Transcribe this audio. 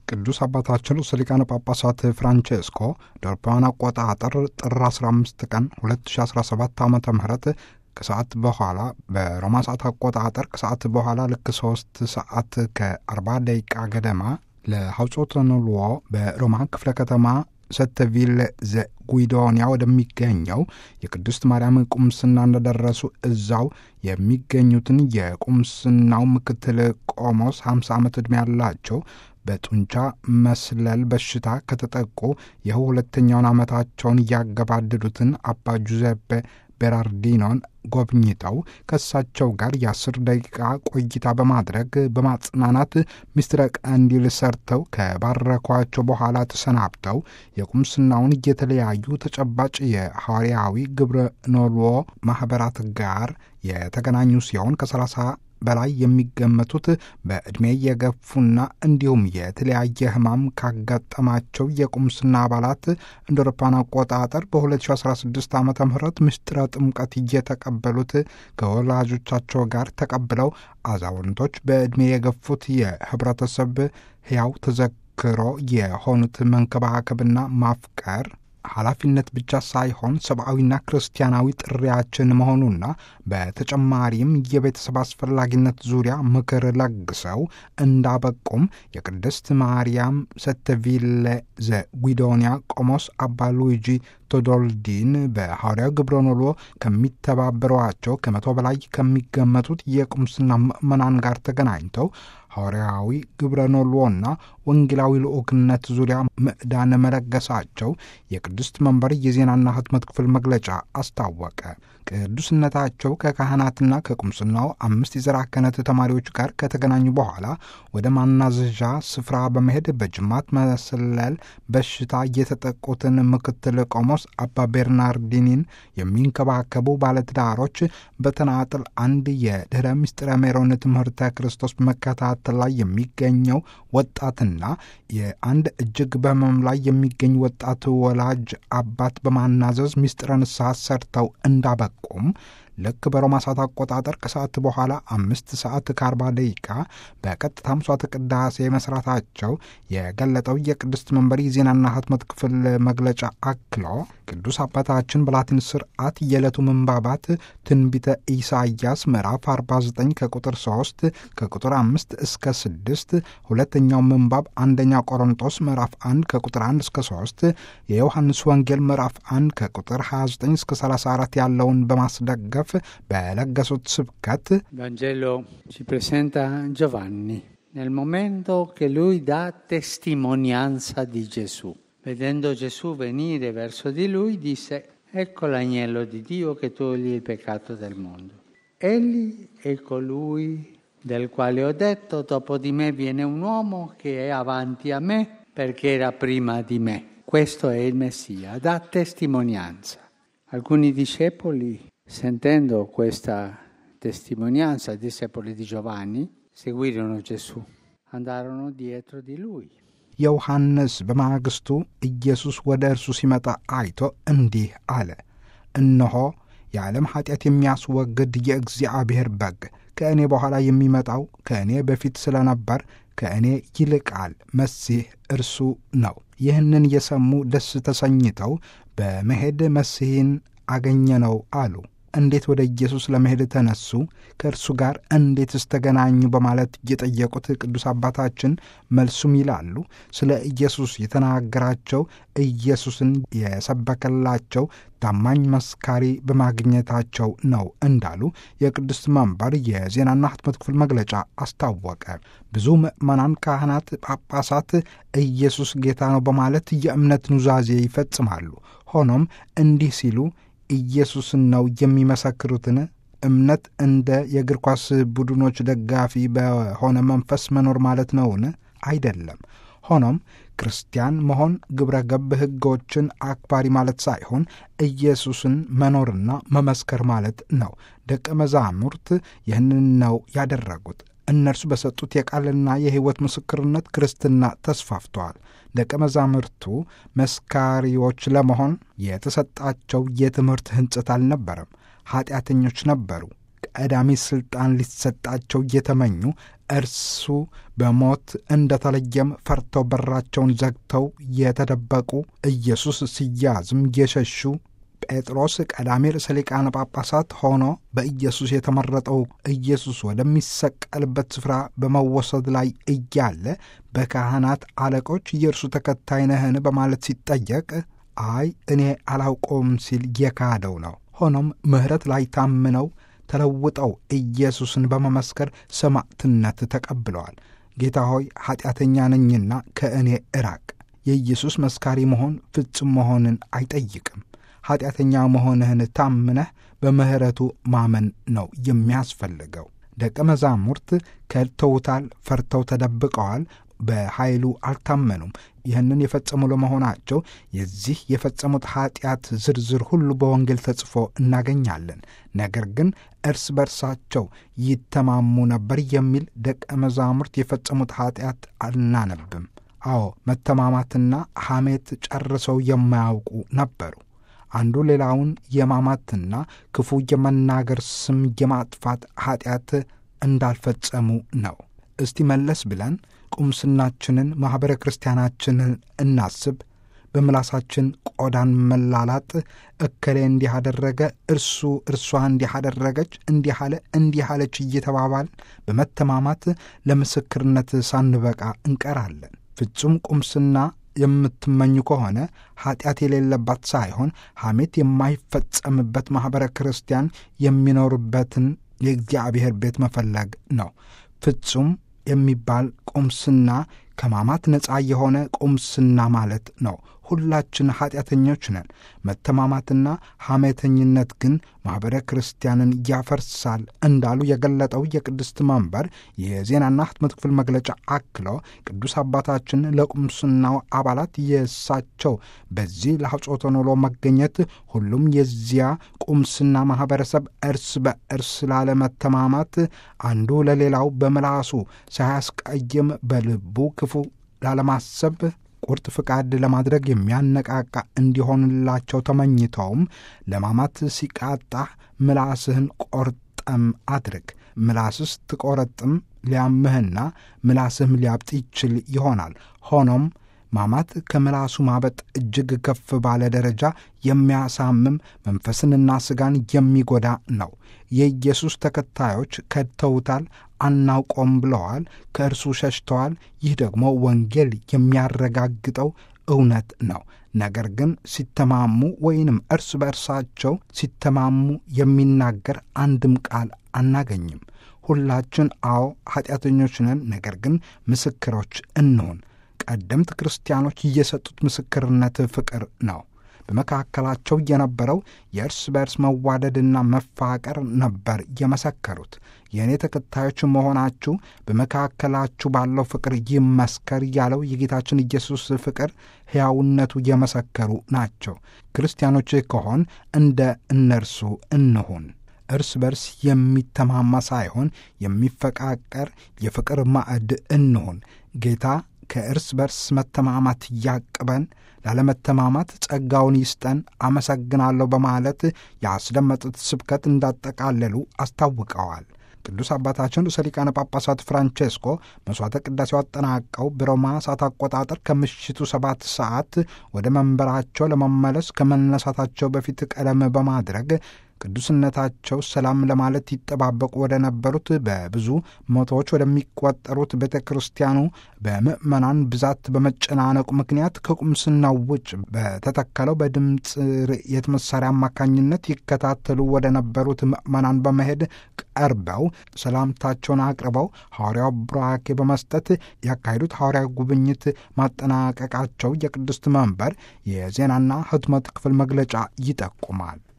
ቅዱስ አባታችን ርዕሰ ሊቃነ ጳጳሳት ፍራንቼስኮ በአውሮፓውያን አቆጣጠር ጥር 15 ቀን 2017 ዓ ም ከሰዓት በኋላ በሮማ ሰዓት አቆጣጠር ከሰዓት በኋላ ልክ 3 ሰዓት ከ40 ደቂቃ ገደማ ለሐውጾተ ንልዎ በሮማ ክፍለ ከተማ ሰተቪል ዘጉይዶንያ ወደሚገኘው የቅድስት ማርያም ቁምስና እንደደረሱ እዛው የሚገኙትን የቁምስናው ምክትል ቆሞስ 50 ዓመት ዕድሜ ያላቸው በጡንቻ መስለል በሽታ ከተጠቁ ይኸው ሁለተኛውን ዓመታቸውን እያገባደዱትን አባ ጁዘፔ ቤራርዲኖን ጎብኝተው ከእሳቸው ጋር የአስር ደቂቃ ቆይታ በማድረግ በማጽናናት ምስጢረ ቀንዲል ሰርተው ከባረኳቸው በኋላ ተሰናብተው የቁምስናውን የተለያዩ ተጨባጭ የሐዋርያዊ ግብረ ኖልዎ ማኅበራት ጋር የተገናኙ ሲሆን ከሰላሳ በላይ የሚገመቱት በዕድሜ የገፉና እንዲሁም የተለያየ ሕማም ካጋጠማቸው የቁምስና አባላት እንደ አውሮፓውያን አቆጣጠር በ2016 ዓ ም ምስጢረ ጥምቀት እየተቀበሉት ከወላጆቻቸው ጋር ተቀብለው አዛውንቶች በዕድሜ የገፉት የህብረተሰብ ሕያው ተዘክሮ የሆኑት መንከባከብና ማፍቀር ኃላፊነት ብቻ ሳይሆን ሰብአዊና ክርስቲያናዊ ጥሪያችን መሆኑና በተጨማሪም የቤተሰብ አስፈላጊነት ዙሪያ ምክር ለግሰው እንዳበቁም የቅድስት ማርያም ሰተቪለ ዘጉዶንያ ቆሞስ አባ ሉዊጂ ቶዶልዲን በሐዋርያው ግብረ ኖሎ ከሚተባበሯቸው ከመቶ በላይ ከሚገመቱት የቁምስና ምዕመናን ጋር ተገናኝተው ሐዋርያዊ ግብረ ኖሎና ወንጌላዊ ልዑክነት ዙሪያ ምዕዳን መለገሳቸው የቅድስት መንበር የዜናና ህትመት ክፍል መግለጫ አስታወቀ። ቅዱስነታቸው ከካህናትና ከቁምስናው አምስት የዘራ ክህነት ተማሪዎች ጋር ከተገናኙ በኋላ ወደ ማናዘዣ ስፍራ በመሄድ በጅማት መሰለል በሽታ የተጠቁትን ምክትል ቆሞስ አባ ቤርናርዲኒን የሚንከባከቡ ባለትዳሮች በተናጥል አንድ የድኅረ ምስጢረ ሜሮን ትምህርተ ክርስቶስ በመከታተል ላይ የሚገኘው ወጣትና የአንድ እጅግ በህመም ላይ የሚገኝ ወጣት ወላጅ አባት በማናዘዝ ምስጢረ ንስሐ ሰርተው እንዳበቁም ልክ በሮማ ሰዓት አቆጣጠር ከሰዓት በኋላ አምስት ሰዓት ከአርባ ደቂቃ በቀጥታ ምሥዋዕተ ቅዳሴ መስራታቸው የገለጠው የቅድስት መንበር የዜናና ህትመት ክፍል መግለጫ አክሎ ቅዱስ አባታችን በላቲን ስርዓት የዕለቱ ምንባባት ትንቢተ ኢሳይያስ ምዕራፍ 49 ከቁጥር 3 ከቁጥር 5 እስከ 6፣ ሁለተኛው ምንባብ አንደኛ ቆሮንጦስ ምዕራፍ 1 ከቁጥር 1 እስከ 3፣ የዮሐንስ ወንጌል ምዕራፍ 1 ከቁጥር 29 እስከ 34 ያለውን በማስደገፍ በለገሱት ስብከት Vangelo ci presenta Giovanni nel momento che lui dà testimonianza di Gesù. Vedendo Gesù venire verso di lui, disse, ecco l'agnello di Dio che toglie il peccato del mondo. Egli è colui del quale ho detto, dopo di me viene un uomo che è avanti a me perché era prima di me. Questo è il Messia, dà testimonianza. Alcuni discepoli Sentendo questa testimonianza, i discepoli di Giovanni seguirono Gesù, andarono dietro di lui. ዮሐንስ በማግስቱ ኢየሱስ ወደ እርሱ ሲመጣ አይቶ እንዲህ አለ፣ እነሆ የዓለም ኀጢአት የሚያስወግድ የእግዚአብሔር በግ፣ ከእኔ በኋላ የሚመጣው ከእኔ በፊት ስለነበር ከእኔ ይልቃል፣ መሲህ እርሱ ነው። ይህንን የሰሙ ደስ ተሰኝተው በመሄድ መሲህን አገኘነው አሉ። እንዴት ወደ ኢየሱስ ለመሄድ ተነሱ? ከእርሱ ጋር እንዴትስ ተገናኙ? በማለት የጠየቁት ቅዱስ አባታችን መልሱም ይላሉ ስለ ኢየሱስ የተናገራቸው ኢየሱስን የሰበከላቸው ታማኝ መስካሪ በማግኘታቸው ነው እንዳሉ የቅዱስ መንበር የዜናና ህትመት ክፍል መግለጫ አስታወቀ። ብዙ ምዕመናን፣ ካህናት፣ ጳጳሳት ኢየሱስ ጌታ ነው በማለት የእምነት ኑዛዜ ይፈጽማሉ። ሆኖም እንዲህ ሲሉ ኢየሱስን ነው የሚመሰክሩትን እምነት እንደ የእግር ኳስ ቡድኖች ደጋፊ በሆነ መንፈስ መኖር ማለት ነውን? አይደለም። ሆኖም ክርስቲያን መሆን ግብረ ገብ ሕጎችን አክባሪ ማለት ሳይሆን ኢየሱስን መኖርና መመስከር ማለት ነው። ደቀ መዛሙርት ይህንን ነው ያደረጉት። እነርሱ በሰጡት የቃልና የሕይወት ምስክርነት ክርስትና ተስፋፍተዋል። ደቀ መዛሙርቱ መስካሪዎች ለመሆን የተሰጣቸው የትምህርት ሕንጽት አልነበረም። ኀጢአተኞች ነበሩ። ቀዳሚ ሥልጣን ሊሰጣቸው እየተመኙ እርሱ በሞት እንደተለየም ፈርተው በራቸውን ዘግተው የተደበቁ ኢየሱስ ሲያዝም የሸሹ ጴጥሮስ ቀዳሚ ርዕሰ ሊቃነ ጳጳሳት ሆኖ በኢየሱስ የተመረጠው ኢየሱስ ወደሚሰቀልበት ስፍራ በመወሰድ ላይ እያለ በካህናት አለቆች የእርሱ ተከታይ ነህን በማለት ሲጠየቅ አይ እኔ አላውቀውም ሲል የካደው ነው። ሆኖም ምሕረት ላይ ታምነው ተለውጠው ኢየሱስን በመመስከር ሰማዕትነት ተቀብለዋል። ጌታ ሆይ ኀጢአተኛ ነኝና ከእኔ እራቅ። የኢየሱስ መስካሪ መሆን ፍጹም መሆንን አይጠይቅም። ኀጢአተኛ መሆንህን ታምነህ በምሕረቱ ማመን ነው የሚያስፈልገው። ደቀ መዛሙርት ከድተውታል፣ ፈርተው ተደብቀዋል፣ በኃይሉ አልታመኑም። ይህንን የፈጸሙ ለመሆናቸው የዚህ የፈጸሙት ኀጢአት ዝርዝር ሁሉ በወንጌል ተጽፎ እናገኛለን። ነገር ግን እርስ በርሳቸው ይተማሙ ነበር የሚል ደቀ መዛሙርት የፈጸሙት ኀጢአት አናነብም። አዎ መተማማትና ሐሜት ጨርሰው የማያውቁ ነበሩ። አንዱ ሌላውን የማማትና ክፉ የመናገር ስም የማጥፋት ኀጢአት እንዳልፈጸሙ ነው። እስቲ መለስ ብለን ቁምስናችንን ማኅበረ ክርስቲያናችንን እናስብ። በምላሳችን ቆዳን መላላጥ፣ እከሌ እንዲህ አደረገ፣ እርሱ እርሷ እንዲህ አደረገች፣ እንዲህ አለ፣ እንዲህ አለች እየተባባል በመተማማት ለምስክርነት ሳንበቃ እንቀራለን። ፍጹም ቁምስና የምትመኙ ከሆነ ኀጢአት የሌለባት ሳይሆን ሐሜት የማይፈጸምበት ማኅበረ ክርስቲያን የሚኖርበትን የእግዚአብሔር ቤት መፈለግ ነው። ፍጹም የሚባል ቁምስና ከማማት ነፃ የሆነ ቁምስና ማለት ነው። ሁላችን ኀጢአተኞች ነን። መተማማትና ሐሜተኝነት ግን ማኅበረ ክርስቲያንን ያፈርሳል እንዳሉ የገለጠው የቅድስት መንበር የዜናና ሕትመት ክፍል መግለጫ አክሎ ቅዱስ አባታችን ለቁምስናው አባላት የእሳቸው በዚህ ለሐጾተ ኖሎ መገኘት ሁሉም የዚያ ቁምስና ማኅበረሰብ እርስ በእርስ ላለመተማማት አንዱ ለሌላው በምላሱ ሳያስቀይም በልቡ ክፉ ላለማሰብ ቁርጥ ፍቃድ ለማድረግ የሚያነቃቃ እንዲሆንላቸው ተመኝተውም ለማማት ሲቃጣህ ምላስህን ቆርጠም አድርግ። ምላስስ ትቆረጥም ሊያምህና ምላስህም ሊያብጥ ይችል ይሆናል። ሆኖም ማማት ከምላሱ ማበጥ እጅግ ከፍ ባለ ደረጃ የሚያሳምም መንፈስንና ሥጋን የሚጎዳ ነው። የኢየሱስ ተከታዮች ከድተውታል፣ አናውቆም ብለዋል፣ ከእርሱ ሸሽተዋል። ይህ ደግሞ ወንጌል የሚያረጋግጠው እውነት ነው። ነገር ግን ሲተማሙ ወይንም እርስ በእርሳቸው ሲተማሙ የሚናገር አንድም ቃል አናገኝም። ሁላችን አዎ ኀጢአተኞች ነን፣ ነገር ግን ምስክሮች እንሁን። ቀደምት ክርስቲያኖች እየሰጡት ምስክርነት ፍቅር ነው። በመካከላቸው የነበረው የእርስ በእርስ መዋደድና መፋቀር ነበር የመሰከሩት። የእኔ ተከታዮች መሆናችሁ በመካከላችሁ ባለው ፍቅር ይመስከር ያለው የጌታችን ኢየሱስ ፍቅር ሕያውነቱ የመሰከሩ ናቸው። ክርስቲያኖች ከሆን እንደ እነርሱ እንሁን። እርስ በርስ የሚተማማ ሳይሆን የሚፈቃቀር የፍቅር ማዕድ እንሁን። ጌታ ከእርስ በርስ መተማማት ያቅበን፣ ላለመተማማት ጸጋውን ይስጠን። አመሰግናለሁ በማለት ያስደመጡት ስብከት እንዳጠቃለሉ አስታውቀዋል። ቅዱስ አባታችን ርዕሰ ሊቃነ ጳጳሳት ፍራንቼስኮ መሥዋዕተ ቅዳሴው አጠናቀው በሮማ ሰዓት አቆጣጠር ከምሽቱ ሰባት ሰዓት ወደ መንበራቸው ለመመለስ ከመነሳታቸው በፊት ቀደም በማድረግ ቅዱስነታቸው ሰላም ለማለት ይጠባበቁ ወደ ነበሩት በብዙ መቶዎች ወደሚቆጠሩት ቤተ ክርስቲያኑ በምዕመናን ብዛት በመጨናነቁ ምክንያት ከቁምስናው ውጭ በተተከለው በድምፅ ርዕየት መሳሪያ አማካኝነት ይከታተሉ ወደ ነበሩት ምዕመናን በመሄድ ቀርበው ሰላምታቸውን አቅርበው ሐዋርያው ቡራኬ በመስጠት ያካሄዱት ሐዋርያዊ ጉብኝት ማጠናቀቃቸው የቅድስት መንበር የዜናና ሕትመት ክፍል መግለጫ ይጠቁማል።